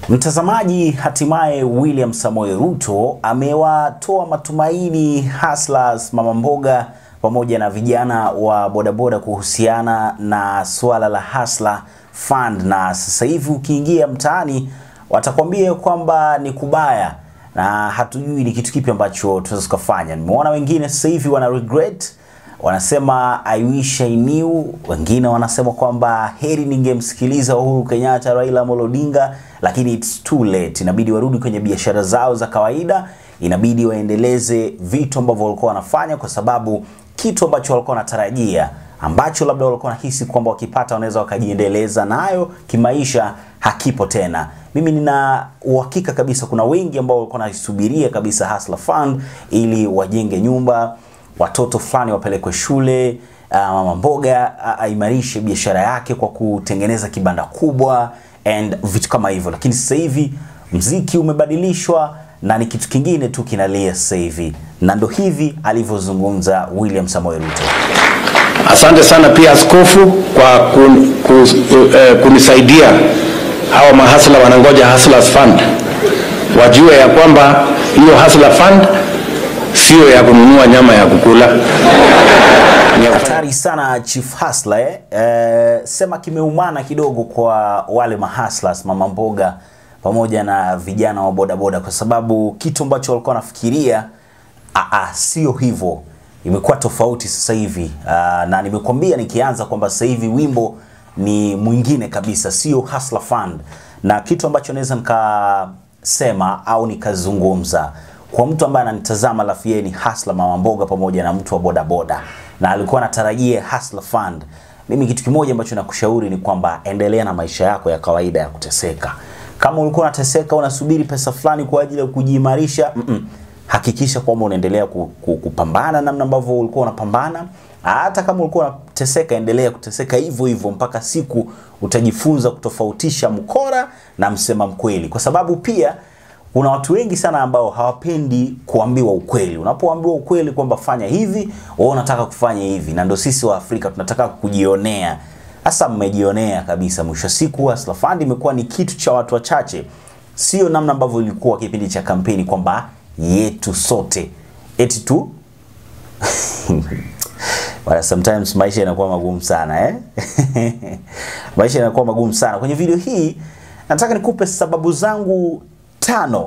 Mtazamaji, hatimaye William Samoei Ruto amewatoa matumaini hustlers, mama mboga pamoja na vijana wa bodaboda kuhusiana na suala la Hustler Fund, na sasa hivi ukiingia mtaani watakwambia kwamba ni kubaya na hatujui ni kitu kipi ambacho tunaweza tukafanya. Nimeona wengine sasa hivi wana regret wanasema I wish I knew. Wengine wanasema kwamba heri ningemsikiliza Uhuru Kenyatta, Raila Amolo Odinga, lakini it's too late. Inabidi warudi kwenye biashara zao za kawaida, inabidi waendeleze vitu ambavyo walikuwa wanafanya, kwa sababu kitu ambacho walikuwa wanatarajia ambacho labda walikuwa wanahisi kwamba wakipata wanaweza wakajiendeleza nayo kimaisha hakipo tena. Mimi nina uhakika kabisa kuna wengi ambao walikuwa wanasubiria kabisa Hustler Fund ili wajenge nyumba watoto fulani wapelekwe shule, uh, mama mboga aimarishe biashara yake kwa kutengeneza kibanda kubwa and vitu kama hivyo, lakini sasa hivi mziki umebadilishwa na ni kitu kingine tu kinalia sasa hivi, na ndo hivi alivyozungumza William Samoei Ruto. Asante sana pia askofu kwa kun, kun, eh, kunisaidia. Hawa mahasla wanangoja Hustlers Fund, wajue ya kwamba hiyo Hustler Fund sio ya kununua nyama ya kukula. Ni ya kufanya- Hatari sana Chief Hustler eh? Eh, sema kimeumana kidogo kwa wale mahustlers mama mboga pamoja na vijana wa bodaboda, kwa sababu kitu ambacho walikuwa wanafikiria ah, ah, sio hivyo, imekuwa tofauti sasa hivi ah, na nimekwambia nikianza kwamba sasa hivi wimbo ni mwingine kabisa, sio Hustler Fund, na kitu ambacho naweza nikasema au nikazungumza kwa mtu ambaye ananitazama alafu yeye ni hustler mama mboga pamoja na mtu wa bodaboda na alikuwa anatarajia Hustler Fund, mimi kitu kimoja ambacho nakushauri ni kwamba endelea na maisha yako ya kawaida ya kuteseka. Kama ulikuwa unateseka unasubiri pesa fulani kwa ajili ya kujiimarisha, mm -mm. hakikisha kwamba unaendelea ku, ku, kupambana namna ambavyo ulikuwa unapambana. Hata kama ulikuwa unateseka, endelea kuteseka hivyo hivyo mpaka siku utajifunza kutofautisha mkora na msema mkweli, kwa sababu pia kuna watu wengi sana ambao hawapendi kuambiwa ukweli. Unapoambiwa ukweli kwamba fanya hivi, wao unataka kufanya hivi, na ndio sisi wa Afrika tunataka kujionea. Sasa mmejionea kabisa. Mwisho wa siku Hustler Fund imekuwa ni kitu cha watu wachache, sio namna ambavyo ilikuwa kipindi cha kampeni kwamba yetu sote eti tu Well, sometimes maisha yanakuwa magumu sana eh? maisha yanakuwa magumu sana. Kwenye video hii nataka nikupe sababu zangu tano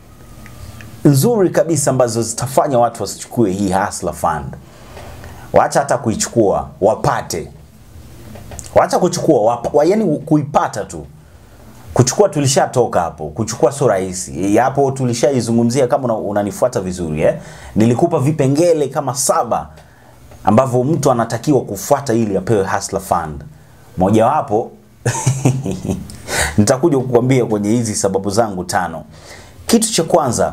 nzuri kabisa ambazo zitafanya watu wasichukue hii Hustler Fund. Waacha hata kuichukua, wapate. Waacha kuchukua, wapa, wa, yani kuipata tu. Kuchukua tulishatoka hapo. Kuchukua sio rahisi. Hapo tulishaizungumzia kama una- unanifuata vizuri eh. Nilikupa vipengele kama saba ambavyo mtu anatakiwa kufuata ili apewe Hustler Fund. Mojawapo nitakuja kukwambia kwenye hizi sababu zangu tano. Kitu cha kwanza,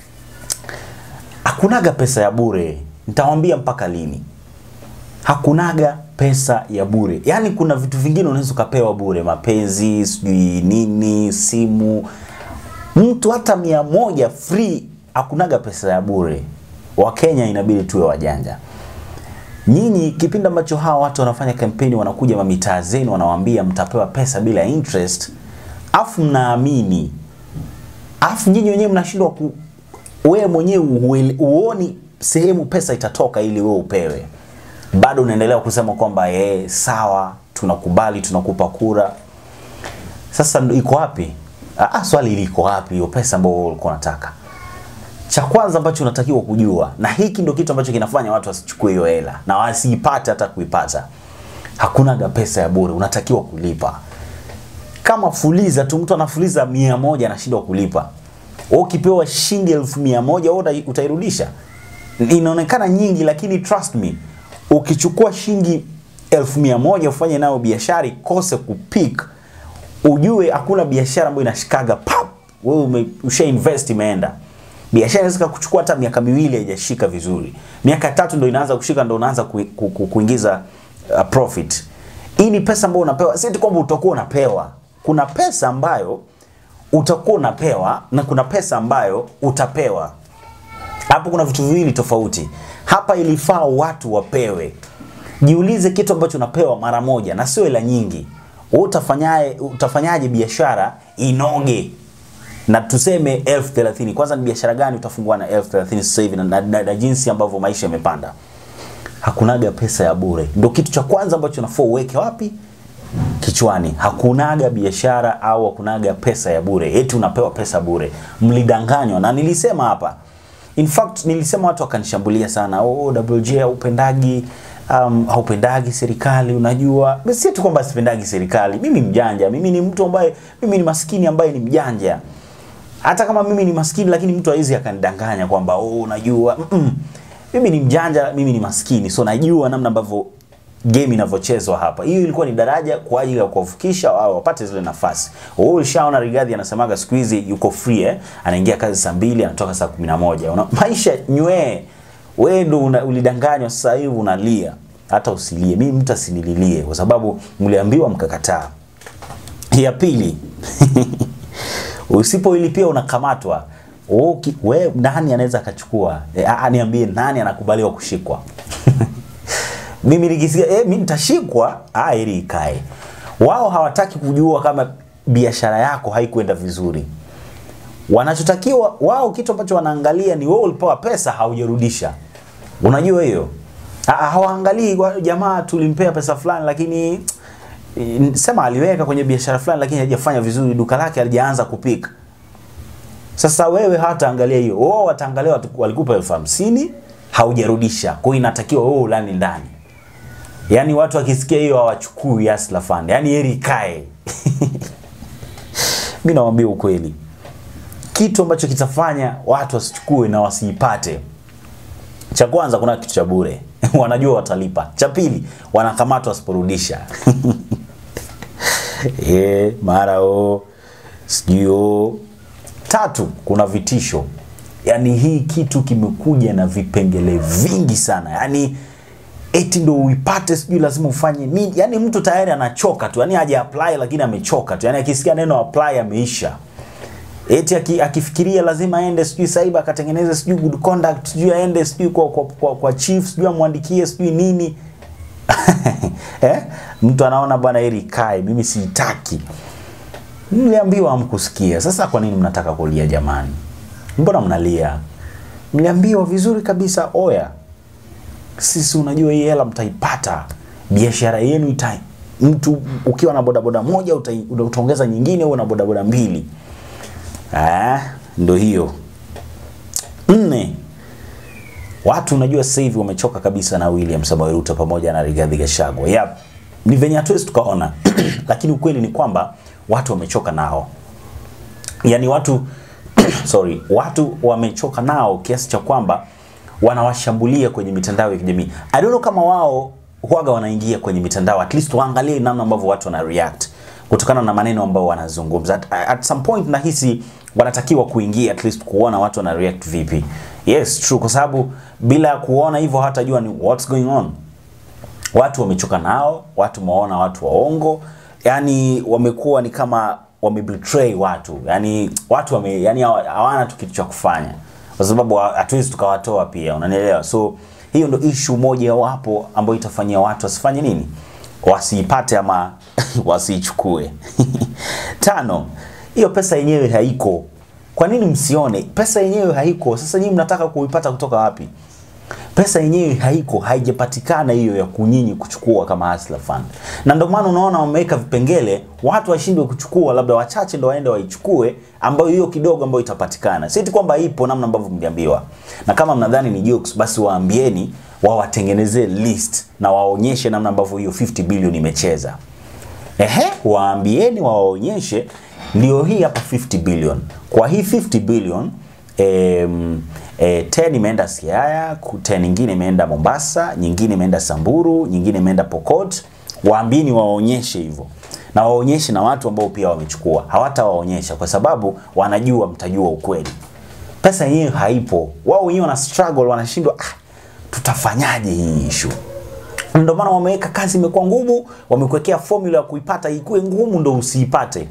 hakunaga pesa ya bure. Nitawambia mpaka lini. Hakunaga pesa ya bure. Yaani kuna vitu vingine unaweza ukapewa bure, mapenzi, sijui nini, simu. Mtu hata mia moja free, hakunaga pesa ya bure. Wakenya inabidi tuwe wajanja. Nyinyi kipindi ambacho hawa watu wanafanya kampeni, wanakuja mamitaa zenu, wanawaambia mtapewa pesa bila interest, afu mnaamini, afu nyinyi wenyewe mnashindwa ku, wewe mwenyewe uele- uoni sehemu pesa itatoka ili wewe upewe, bado unaendelea kusema kwamba eh, sawa, tunakubali, tunakupa kura. Sasa ndo iko wapi? Ah, swali liko wapi hiyo pesa ambayo wewe ulikuwa unataka? cha kwanza ambacho unatakiwa kujua, na hiki ndio kitu ambacho kinafanya watu wasichukue hiyo hela na wasiipate hata kuipata. Hakunaga pesa ya bure, unatakiwa kulipa. Kama fuliza tu, mtu anafuliza mia moja anashindwa kulipa, wewe ukipewa shilingi elfu mia moja wewe uta- utairudisha? Inaonekana nyingi, lakini trust me, ukichukua shilingi elfu mia moja ufanye nayo biashara ikose kupik, ujue hakuna biashara ambayo inashikaga pap, wewe ume, usha invest imeenda biashara inaweza kuchukua hata miaka miwili haijashika vizuri, miaka tatu ndo inaanza kushika, ndo unaanza ku, ku, ku, kuingiza uh, profit. Hii ni pesa ambayo unapewa, si eti kwamba utakuwa unapewa. Kuna pesa ambayo utakuwa unapewa na kuna pesa ambayo utapewa. Hapo kuna vitu viwili tofauti. Hapa ilifaa watu wapewe. Jiulize kitu ambacho unapewa mara moja na sio hela nyingi. Wewe utafanyaje utafanyaje biashara inoge na tuseme elfu thelathini kwanza ni biashara gani utafungua na elfu thelathini sasa hivi na, na, na, na jinsi ambavyo maisha yamepanda hakunaga pesa ya bure ndo kitu cha kwanza ambacho nafua uweke wapi kichwani hakunaga biashara au hakunaga pesa ya bure eti unapewa pesa bure mlidanganywa na nilisema hapa in fact nilisema watu wakanishambulia sana oh, WJ haupendagi um, haupendagi serikali unajua si tu kwamba sipendagi serikali mimi mjanja mimi ni mtu ambaye mimi ni maskini ambaye ni mjanja hata kama mimi ni maskini lakini mtu hawezi akanidanganya kwamba oh, unajua mm -mm. mimi ni mjanja mimi ni maskini so najua namna ambavyo game inavyochezwa hapa. Hiyo ilikuwa ni daraja kwa ajili ya kuwavukisha wao wapate zile nafasi. Wewe ulishaona Rigathi anasemaga siku hizi yuko free eh, anaingia kazi saa mbili anatoka saa 11. Una maisha nywee. Wewe ndo una- ulidanganywa sasa hivi unalia. Hata usilie. Mimi mtu asinililie kwa sababu mliambiwa mkakataa. Ya pili. Usipoilipia unakamatwa. Uki- We, nani anaweza akachukua? E, a, niambie nani anakubaliwa kushikwa? mimi nikisikia eh, mimi nitashikwa, ah, ili ikae. Wao hawataki kujua kama biashara yako haikwenda vizuri. Wanachotakiwa wao, kitu ambacho wanaangalia ni wewe ulipewa pesa haujarudisha. Unajua hiyo? Ah, ah, Hawaangalii wa- jamaa tulimpea pesa fulani lakini eh, sema aliweka kwenye biashara fulani lakini hajafanya vizuri, duka lake halijaanza kupika. Sasa wewe hawataangalia hiyo, wao wataangalia watu- walikupa elfu hamsini haujarudisha, kwa hiyo inatakiwa wewe ulani ndani. Yaani watu wakisikia hiyo hawachukui Hustler Fund, yaani heri ikae. Mimi nawaambia ukweli, kitu ambacho kitafanya watu wasichukue na wasiipate, cha kwanza, kuna kitu cha bure wanajua watalipa. Cha pili, wanakamatwa wasiporudisha eh, mara o sijui o. Tatu, kuna vitisho. Yaani hii kitu kimekuja na vipengele vingi sana, yaani eti ndo uipate sijui lazima ufanye nini. Yaani mtu tayari anachoka tu, yaani haja apply lakini amechoka tu, yaani akisikia neno apply ameisha. Eti aki, akifikiria lazima aende sijui cyber akatengeneze sijui good conduct sijui aende sijui kwa, kwa, kwa, kwa chief sijui amwandikie sijui nini eh? Mtu anaona bwana heri ikae, mimi siitaki. Mliambiwa hamkusikia. Sasa kwa nini mnataka kulia jamani? Mbona mnalia? Mliambiwa vizuri kabisa, oya, sisi unajua hii hela mtaipata, biashara yenu ita mtu ukiwa na bodaboda moja utai- utaongeza nyingine uwe na bodaboda mbili. Ah, ndo hiyo. Nne, watu unajua sasa hivi wamechoka kabisa na William Samoei Ruto pamoja na Rigathi Gachagua. Yep. Ni venye hatuwezi tukaona, lakini ukweli ni kwamba watu wamechoka nao, yaani watu sorry, watu wamechoka nao kiasi cha kwamba wanawashambulia kwenye mitandao ya kijamii. I don't know kama wao huaga wanaingia kwenye mitandao, at least waangalie namna ambavyo watu wana react kutokana na maneno ambayo wanazungumza. At, at some point nahisi wanatakiwa kuingia at least kuona watu wana react vipi. Yes, true, kwa sababu bila kuona hivyo hawatajua ni what's going on watu wamechoka nao, watu wameona watu waongo, yani wamekuwa ni kama wamebetray watu, yani watu wame, yani hawa- hawana tu kitu cha kufanya, kwa sababu ha- hatuwezi tukawatoa pia, unanielewa? So hiyo ndo issue moja wapo ambayo itafanyia watu wasifanye nini, wasiipate ama wasiichukue. Tano, hiyo pesa yenyewe haiko. Kwa nini msione pesa yenyewe haiko? Sasa nyinyi mnataka kuipata kutoka wapi? pesa yenyewe haiko, haijapatikana hiyo ya kunyinyi kuchukua kama Hustler Fund, na ndio maana unaona wameweka vipengele watu washindwe kuchukua, labda wachache ndo waende waichukue, ambayo hiyo kidogo ambayo itapatikana. Si eti kwamba ipo namna ambavyo mliambiwa, na kama mnadhani ni jokes, basi waambieni wawatengenezee list na waonyeshe namna ambavyo hiyo 50 billion imecheza. Ehe, waambieni wawaonyeshe, ndio hii hapa 50 billion. Kwa hii 50 billion em, e, 10 imeenda Siaya, ku- 10 nyingine imeenda Mombasa, nyingine imeenda Samburu, nyingine imeenda Pokot. Waambieni waonyeshe hivyo na waonyeshe na watu ambao pia wamechukua. Hawatawaonyesha kwa sababu wanajua mtajua ukweli. Pesa yenyewe haipo, wao wenyewe wana struggle, wanashindwa ah, tutafanyaje hii issue ndio maana wameweka kazi imekuwa ngumu, wamekuwekea formula ya kuipata ikuwe ngumu ndo usiipate.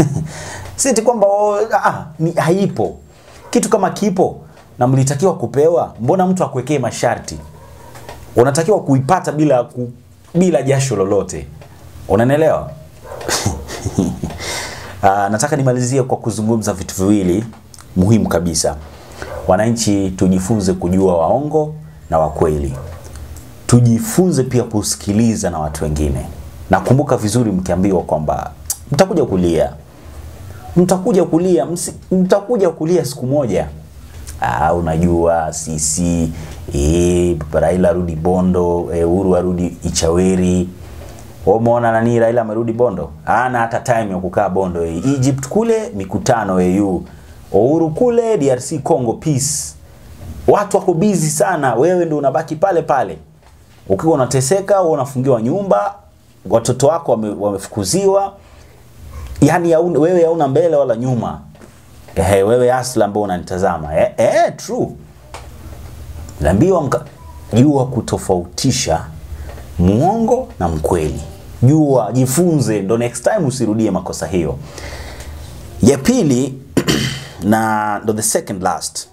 si eti kwamba oh, ah, ni haipo. Kitu kama kipo na mlitakiwa kupewa, mbona mtu akuwekee masharti? Unatakiwa kuipata bila ku, bila jasho lolote. Unanielewa? Uh, nataka nimalizie kwa kuzungumza vitu viwili muhimu kabisa. Wananchi tujifunze kujua waongo na wakweli, tujifunze pia kusikiliza na watu wengine. Nakumbuka vizuri mkiambiwa kwamba mtakuja kulia, mtakuja kulia, msi, mtakuja kulia siku moja. Ah, unajua sisi eh, Raila arudi Bondo, eh, Uhuru arudi Ichaweri. Wewe umeona nani Raila amerudi Bondo? Hana hata time ya kukaa Bondo. Eh. Egypt kule mikutano AU. Uhuru kule DRC Congo peace. Watu wako busy sana, wewe ndio unabaki pale pale. Ukiwa unateseka, wewe unafungiwa nyumba, watoto wako wame, wamefukuziwa. Yaani hauna- wewe hauna mbele wala nyuma. Eh, wewe asla ambao unanitazama. Eh, eh, true. Naambiwa mka jua kutofautisha muongo na mkweli. Jua, jifunze, ndo next time usirudie makosa hiyo. Ya pili na ndo the second last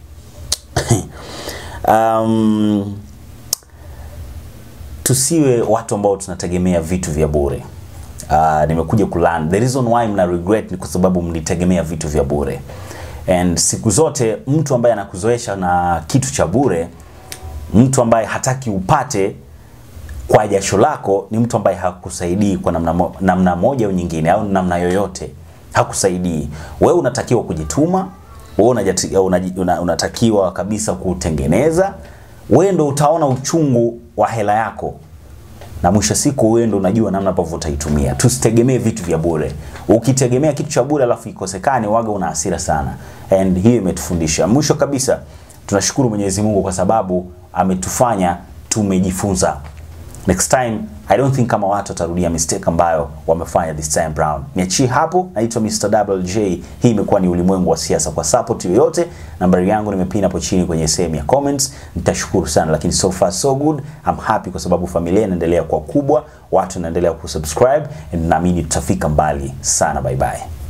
um, tusiwe watu ambao tunategemea vitu vya bure. Uh, nimekuja kulearn the reason why mna regret ni kwa sababu mlitegemea vitu vya bure, and siku zote mtu ambaye anakuzoesha na kitu cha bure, mtu ambaye hataki upate kwa jasho lako, ni mtu ambaye hakusaidii kwa namna, mo, namna moja au nyingine au namna yoyote, hakusaidii. Wewe unatakiwa kujituma, wewe unajati- unaji- una- unatakiwa kabisa kutengeneza. Wewe ndo utaona uchungu wa hela yako na mwisho siku wewe ndo unajua namna ambavyo utaitumia. Tusitegemee vitu vya bure. Ukitegemea kitu cha bure alafu ikosekane, waga una hasira sana, and hiyo imetufundisha. Mwisho kabisa, tunashukuru Mwenyezi Mungu kwa sababu ametufanya tumejifunza. Next time I don't think kama watu watarudia mistake ambayo wamefanya this time round. Niachie hapo, naitwa Mr. Double J. Hii imekuwa ni ulimwengu wa siasa. Kwa support yoyote, nambari yangu nimepina hapo chini kwenye sehemu ya comments. Nitashukuru sana, lakini so far so good. I'm happy kwa sababu familia inaendelea kuwa kubwa, watu wanaendelea kusubscribe, and naamini tutafika mbali sana. Bye bye.